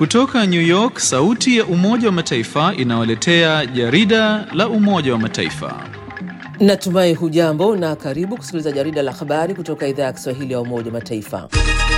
Kutoka New York, sauti ya Umoja wa Mataifa inawaletea jarida la Umoja wa Mataifa. Natumai hujambo na karibu kusikiliza jarida la habari kutoka idhaa ya Kiswahili ya Umoja wa Mataifa.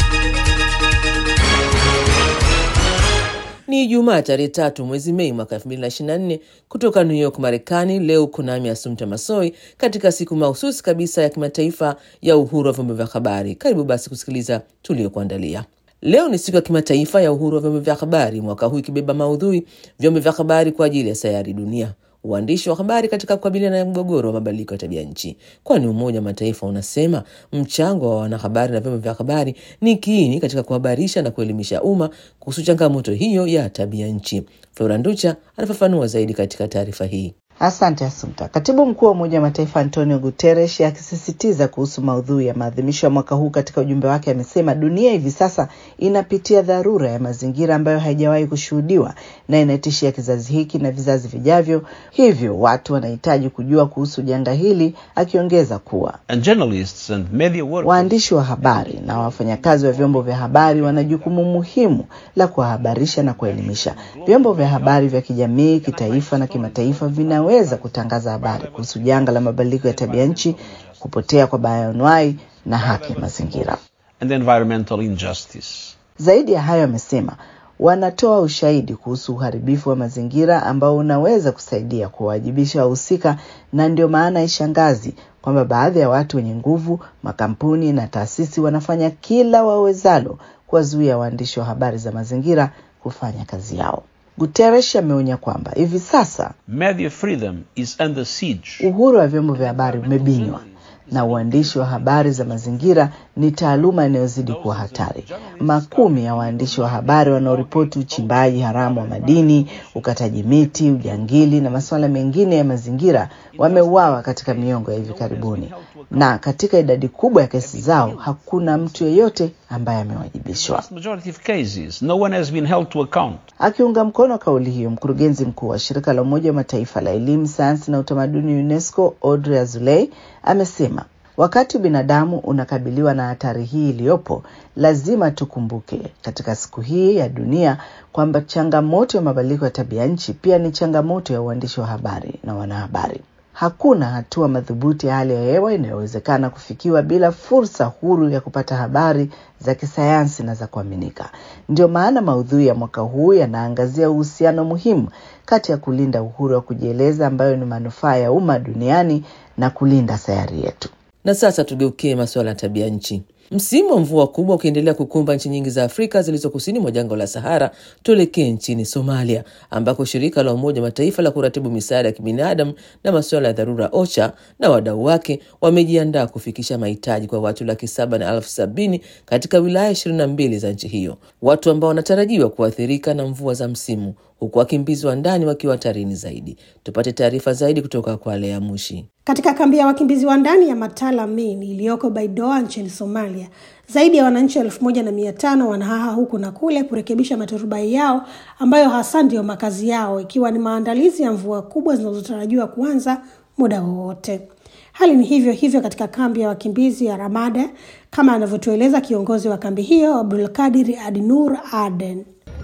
Ni Ijumaa tarehe tatu mwezi Mei mwaka 2024 kutoka New York, Marekani. Leo kunami Asumta Masoi katika siku mahususi kabisa ya kimataifa ya uhuru wa vyombo vya habari. Karibu basi kusikiliza tuliokuandalia. Leo ni siku ya kimataifa ya uhuru wa vyombo vya habari, mwaka huu ikibeba maudhui vyombo vya habari kwa ajili ya sayari dunia, uandishi wa habari katika kukabiliana na mgogoro wa mabadiliko ya tabia nchi, kwani Umoja wa Mataifa unasema mchango wa wanahabari na vyombo vya habari ni kiini katika kuhabarisha na kuelimisha umma kuhusu changamoto hiyo ya tabia nchi. Flora Nducha anafafanua zaidi katika taarifa hii. Asante Asumta. Katibu mkuu wa Umoja wa Mataifa Antonio Guterres akisisitiza kuhusu maudhui ya maadhimisho ya mwaka huu katika ujumbe wake amesema dunia hivi sasa inapitia dharura ya mazingira ambayo haijawahi kushuhudiwa na inatishia kizazi hiki na vizazi vijavyo, hivyo watu wanahitaji kujua kuhusu janga hili, akiongeza kuwa And journalists and media workers waandishi wa habari na wafanyakazi wa vyombo vya habari wana jukumu muhimu la kuwahabarisha na kuelimisha. Vyombo vya habari vya kijamii, kitaifa na kimataifa vina weza kutangaza habari kuhusu janga la mabadiliko ya tabia nchi, kupotea kwa bayoanuai na haki ya mazingira. and environmental injustice. Zaidi ya hayo, amesema wanatoa ushahidi kuhusu uharibifu wa mazingira ambao unaweza kusaidia kuwawajibisha wahusika, na ndio maana ishangazi kwamba baadhi ya watu wenye nguvu, makampuni na taasisi wanafanya kila wawezalo kuwazuia waandishi wa habari za mazingira kufanya kazi yao. Guterres ameonya kwamba hivi sasa Media freedom is under siege. uhuru wa vyombo vya habari umebinywa na uandishi wa habari za mazingira ni taaluma inayozidi kuwa hatari. Makumi ya waandishi wa habari wanaoripoti uchimbaji haramu wa madini, ukataji miti, ujangili na masuala mengine ya mazingira wameuawa katika miongo ya hivi karibuni, na katika idadi kubwa ya kesi zao hakuna mtu yeyote ambaye amewajibishwa. Vast majority of cases, no one has been held to account. Akiunga mkono kauli hiyo, mkurugenzi mkuu wa shirika la Umoja wa Mataifa la elimu, sayansi na utamaduni UNESCO, Audrey Azoulay amesema wakati binadamu unakabiliwa na hatari hii iliyopo, lazima tukumbuke katika siku hii ya dunia kwamba changamoto ya mabadiliko ya tabia nchi pia ni changamoto ya uandishi wa habari na wanahabari. Hakuna hatua madhubuti ya hali ya hewa inayowezekana kufikiwa bila fursa huru ya kupata habari za kisayansi na za kuaminika. Ndio maana maudhui ya mwaka huu yanaangazia uhusiano muhimu kati ya kulinda uhuru wa kujieleza ambayo ni manufaa ya umma duniani na kulinda sayari yetu. Na sasa tugeukie masuala ya tabia nchi. Msimu wa mvua kubwa ukiendelea kukumba nchi nyingi za Afrika zilizo kusini mwa jangwa la Sahara, tuelekee nchini Somalia ambako shirika la Umoja Mataifa la kuratibu misaada ya kibinadamu na masuala ya dharura OCHA na wadau wake wamejiandaa kufikisha mahitaji kwa watu laki saba na elfu sabini katika wilaya ishirini na mbili za nchi hiyo, watu ambao wanatarajiwa kuathirika na mvua za msimu, huku wakimbizi wa ndani wakiwa hatarini zaidi. Tupate taarifa zaidi kutoka kwa Lea Mushi. Katika kambi ya wakimbizi wa ndani ya Matala Main iliyoko Baidoa nchini Somalia, zaidi ya wananchi elfu moja na mia tano wanahaha huku na kule kurekebisha maturubai yao ambayo hasa ndiyo makazi yao, ikiwa ni maandalizi ya mvua kubwa zinazotarajiwa kuanza muda wowote. Hali ni hivyo hivyo katika kambi ya wakimbizi ya Ramada, kama anavyotueleza kiongozi wa kambi hiyo Abdulkadir Adnur Aden.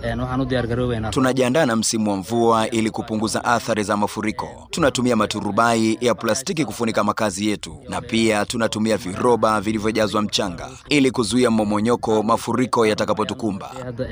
Tunajiandaa na msimu wa mvua ili kupunguza athari za mafuriko. Tunatumia maturubai ya plastiki kufunika makazi yetu, na pia tunatumia viroba vilivyojazwa mchanga ili kuzuia mmomonyoko mafuriko yatakapotukumba.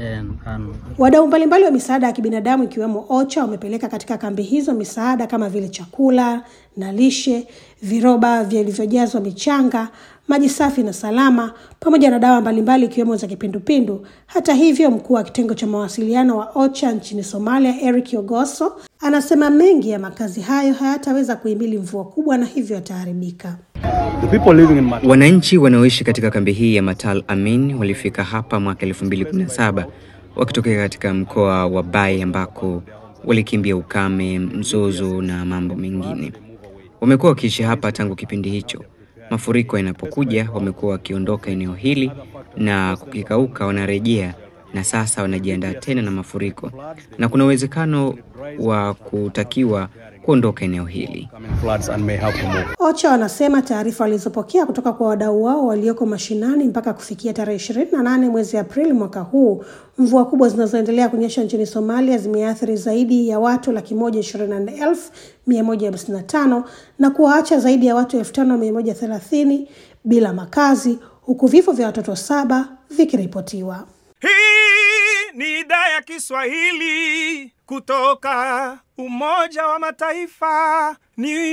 Wadau mbalimbali wa misaada ya kibinadamu ikiwemo OCHA wamepeleka katika kambi hizo misaada kama vile chakula na lishe, viroba vilivyojazwa michanga, maji safi na salama, pamoja na dawa mbalimbali ikiwemo za kipindupindu. Hata hivyo, mkuu wa kitengo cha mawasiliano wa OCHA nchini Somalia, Eric Ogoso, anasema mengi ya makazi hayo hayataweza kuhimili mvua kubwa na hivyo yataharibika. Wananchi wanaoishi katika kambi hii ya Matal Amin walifika hapa mwaka 2017 wakitokea katika mkoa wa Bai ambako walikimbia ukame, mzozo na mambo mengine. Wamekuwa wakiishi hapa tangu kipindi hicho. Mafuriko yanapokuja, wamekuwa wakiondoka eneo hili na kukikauka, wanarejea na sasa wanajiandaa tena na mafuriko, na kuna uwezekano wa kutakiwa kuondoka eneo hili. OCHA wanasema taarifa walizopokea kutoka kwa wadau wao walioko mashinani mpaka kufikia tarehe ishirini na nane mwezi Aprili mwaka huu, mvua kubwa zinazoendelea kunyesha nchini Somalia zimeathiri zaidi ya watu laki moja ishirini na nne elfu mia moja hamsini na tano na kuwaacha zaidi ya watu elfu tano mia moja thelathini bila makazi huku vifo vya watoto saba vikiripotiwa. Hii ni idhaa ya Kiswahili kutoka Umoja wa Mataifa, New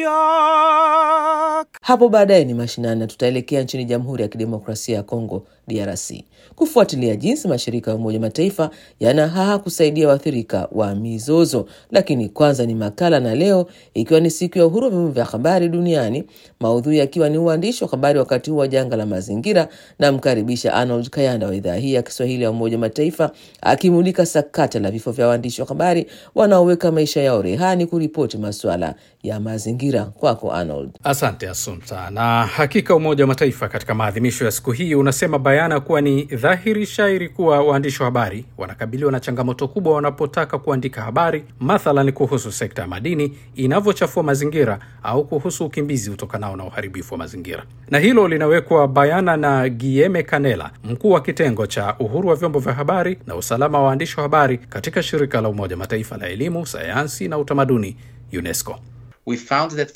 York. Hapo baadaye ni mashinani na tutaelekea nchini Jamhuri ya Kidemokrasia ya Kongo DRC kufuatilia jinsi mashirika ya Umoja Mataifa yanahaha kusaidia waathirika wa mizozo. Lakini kwanza ni makala, na leo ikiwa ni siku ya uhuru wa vyombo vya habari duniani, maudhui yakiwa ni uandishi wa habari wakati huu wa janga la mazingira. Namkaribisha Arnold Kayanda wa idhaa hii ya Kiswahili ya Umoja Mataifa akimulika sakata la vifo vya waandishi wa habari wanaoweka maisha yao rehani kuripoti masuala ya mazingira. Kwako Arnold. Asante Asumta. Na hakika Umoja wa Mataifa katika maadhimisho ya siku hii unasema bayana kuwa ni dhahiri shairi kuwa waandishi wa habari wanakabiliwa na changamoto kubwa wanapotaka kuandika habari, mathalan kuhusu sekta ya madini inavyochafua mazingira au kuhusu ukimbizi utokanao na uharibifu wa mazingira. Na hilo linawekwa bayana na Guillaume Canella, mkuu wa kitengo cha uhuru wa vyombo vya habari na usalama wa waandishi wa habari katika shirika la Umoja wa Mataifa la elimu, sayansi na utamaduni UNESCO. We found that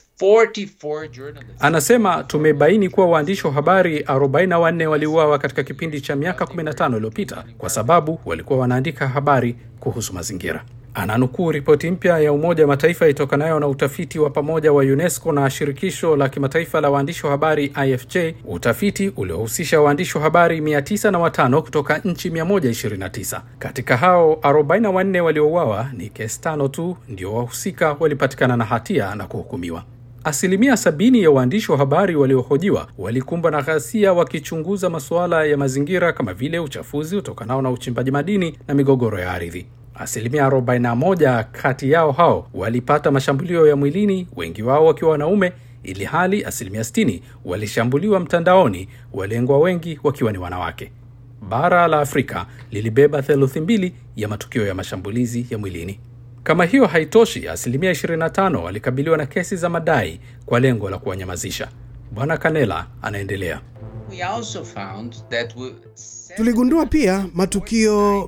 44 journalists... Anasema tumebaini kuwa waandishi wa habari 44 waliuawa katika kipindi cha miaka 15 iliyopita kwa sababu walikuwa wanaandika habari kuhusu mazingira. Ananukuu ripoti mpya ya Umoja wa Mataifa itokanayo na utafiti wa pamoja wa UNESCO na shirikisho la kimataifa la waandishi wa habari IFJ, utafiti uliohusisha waandishi wa habari 905 kutoka nchi 129. Katika hao 44 waliouawa, ni kesi tano tu ndio wahusika walipatikana na hatia na kuhukumiwa. Asilimia sabini ya waandishi wa habari waliohojiwa walikumbwa na ghasia wakichunguza masuala ya mazingira kama vile uchafuzi utokanao na uchimbaji madini na migogoro ya ardhi. Asilimia 41 kati yao hao walipata mashambulio ya mwilini, wengi wao wakiwa wanaume, ili hali asilimia 60 walishambuliwa mtandaoni, walengwa wengi wakiwa ni wanawake. Bara la Afrika lilibeba theluthi mbili ya matukio ya mashambulizi ya mwilini. Kama hiyo haitoshi, asilimia 25 walikabiliwa na kesi za madai kwa lengo la kuwanyamazisha. Bwana Kanela anaendelea. We also found that we... Tuligundua pia matukio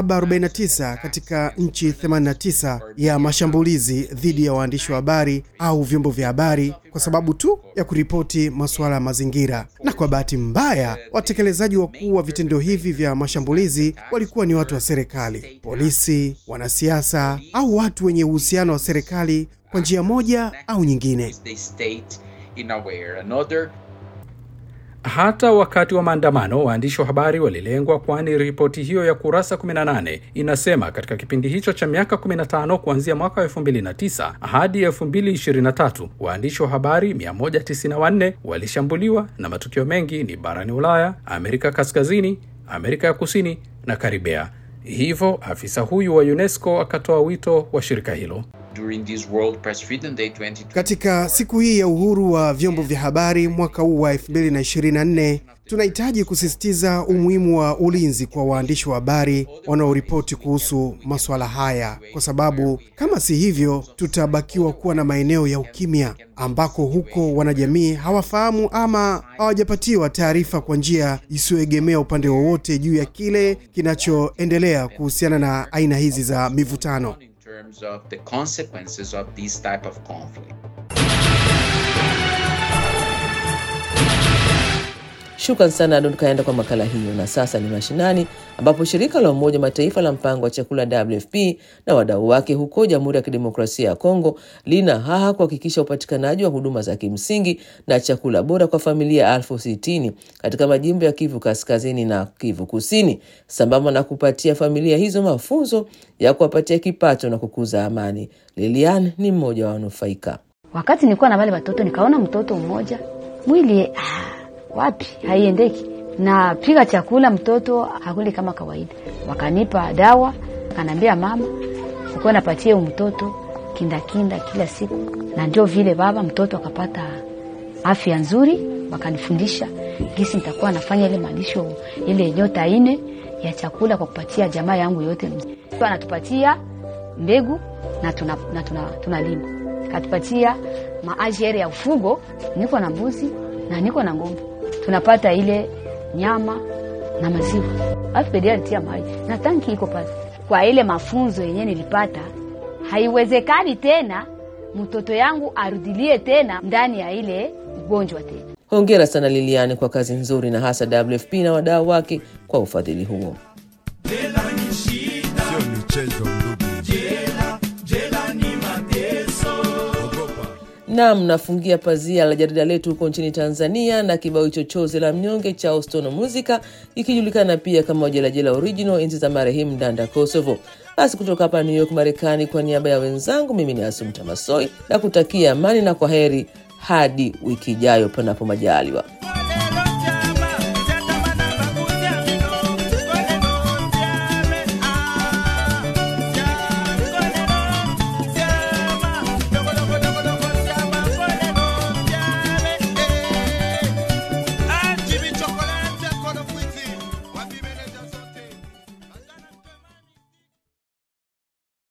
749 katika nchi 89 ya mashambulizi dhidi ya waandishi wa habari au vyombo vya habari kwa sababu tu ya kuripoti masuala ya mazingira. Na kwa bahati mbaya, watekelezaji wakuu wa vitendo hivi vya mashambulizi walikuwa ni watu wa serikali, polisi, wanasiasa au watu wenye uhusiano wa serikali kwa njia moja au nyingine. they state in a way or another Hata wakati wa maandamano waandishi wa habari walilengwa, kwani ripoti hiyo ya kurasa 18 inasema katika kipindi hicho cha miaka 15 kuanzia mwaka wa 2009 hadi 2023 waandishi wa habari 194 walishambuliwa, na matukio mengi ni barani Ulaya, Amerika Kaskazini, Amerika ya Kusini na Karibea. Hivyo afisa huyu wa UNESCO akatoa wito wa shirika hilo during this World Press Freedom Day 2020. Katika siku hii ya uhuru wa vyombo vya habari mwaka huu wa 2024 tunahitaji kusisitiza umuhimu wa ulinzi kwa waandishi wa habari wanaoripoti kuhusu masuala haya, kwa sababu kama si hivyo, tutabakiwa kuwa na maeneo ya ukimya ambako huko wanajamii hawafahamu ama hawajapatiwa taarifa kwa njia isiyoegemea upande wowote juu ya kile kinachoendelea kuhusiana na aina hizi za mivutano. in terms of the consequences of this type of conflict. Shukran sana Arnold Kaenda kwa makala hiyo. Na sasa ni mashinani, ambapo shirika la Umoja Mataifa la mpango wa chakula WFP na wadau wake huko Jamhuri ya Kidemokrasia ya Kongo lina haha kuhakikisha upatikanaji wa huduma za kimsingi na chakula bora kwa familia elfu sitini katika majimbo ya Kivu Kaskazini na Kivu Kusini, sambamba na kupatia familia hizo mafunzo ya kuwapatia kipato na kukuza amani. Lilian ni mmoja wa wanufaika. Wakati nilikuwa na wale watoto, nikaona mtoto mmoja mwili ah, wapi haiendeki, na pika chakula mtoto hakuli kama kawaida. Wakanipa dawa, akaniambia mama, sikuwa napatie mtoto kindakinda kila siku, na ndio vile baba mtoto akapata afya nzuri. Wakanifundisha gisi nitakuwa nafanya ile malisho ile nyota ine ya chakula kwa kupatia jamaa yangu yote. Anatupatia mbegu na tuna, na tuna, tunalima katupatia maajere ya ufugo. Niko na mbuzi na niko na ng'ombe, tunapata ile nyama na maziwa. Alafu pedi alitia maji na tanki iko pale. Kwa ile mafunzo yenyewe nilipata, haiwezekani tena mtoto yangu arudilie tena ndani ya ile ugonjwa tena. Hongera sana Liliane kwa kazi nzuri na hasa WFP na wadau wake kwa ufadhili huo. Nam, nafungia pazia la jarida letu huko nchini Tanzania na kibao hicho chozi la mnyonge cha Ostono Musica ikijulikana pia kama Jelajela Original enzi za marehemu Ndanda Kosovo. Basi kutoka hapa New York Marekani, kwa niaba ya wenzangu, mimi ni Asumta Masoi na kutakia amani na kwa heri hadi wiki ijayo, panapo majaliwa.